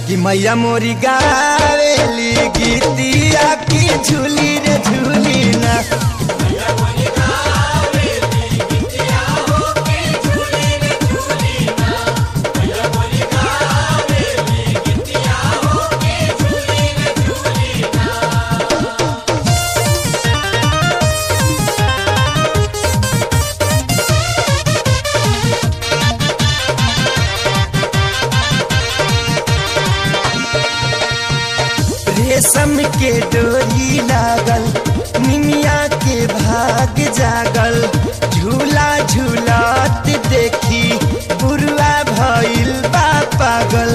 कि मैया मोरी गावेली गीतिया की झूली रे झूली ना रेशम के डोरी लागल निमिया के भाग जागल झूला झूलत देखी बुरुआ भइल बा पागल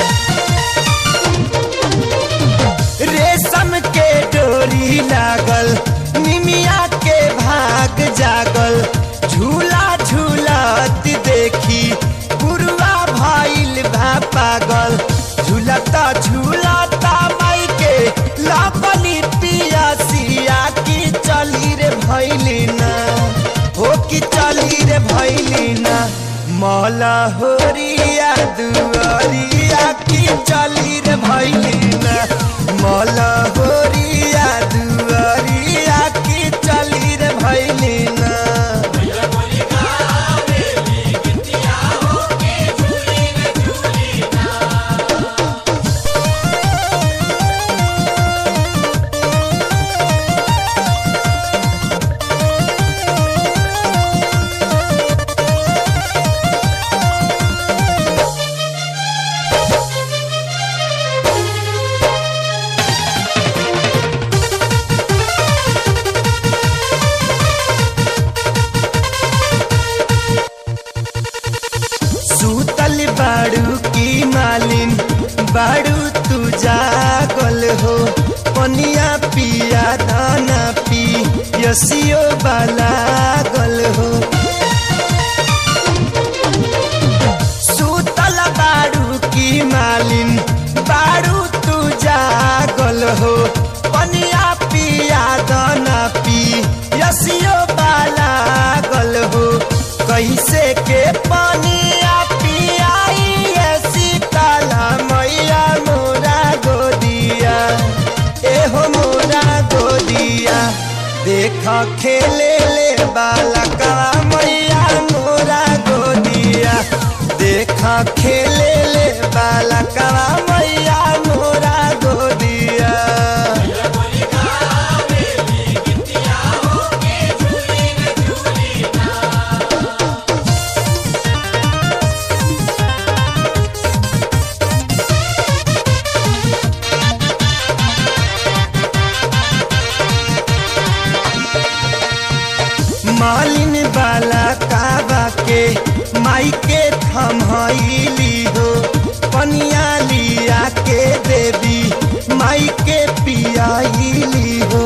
रेशम के डोरी लागल निमिया के भाग जागल झूला झूलत देखी बुरुआ भइल बा पागल झूलता झूलता माई के लापली पिया सिया की चली रे भैली ना हो की चली रे भैली ना मौला होरिया दुआरिया की चली रे भैली ना मौला होरिया दुआरिया की चली रे भैली ना सूतल बाड़ू की मालिन बाड़ू तू जागल हो पनिया पिया दाना पी यसियो बाला गल हो सूतल बाड़ू की मालिन बाड़ू तू जागल हो पनिया पिया दाना पी यसियो बाला गल हो कैसे के पनिया पियाई ऐसी काला मैया मोरा गोदिया एहो मोरा गोदिया देख खेले ले बालका मैया मोरा गोदिया देख खेले ले बालका मैया मोरा गोदिया मालिन बाला काबा के माई के थमहैली हो पनिया लिया के देवी माई के पियाइली हो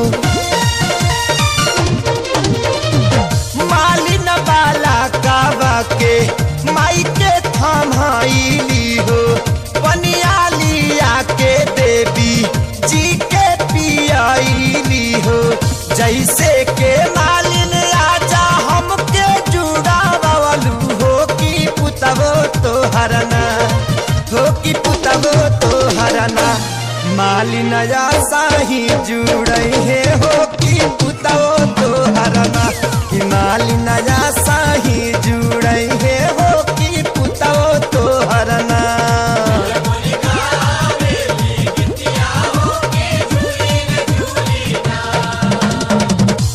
मालिन बाला काबा के माई के थमहैली हो पनिया लिया के देवी जी के पियाइली हो जैसे के मालिन आजा हमके जुड़ा बवलू हो कि पुतबो तो हरना हो कि पुतबो तो हरना मालिन आशा ही जुड़े हे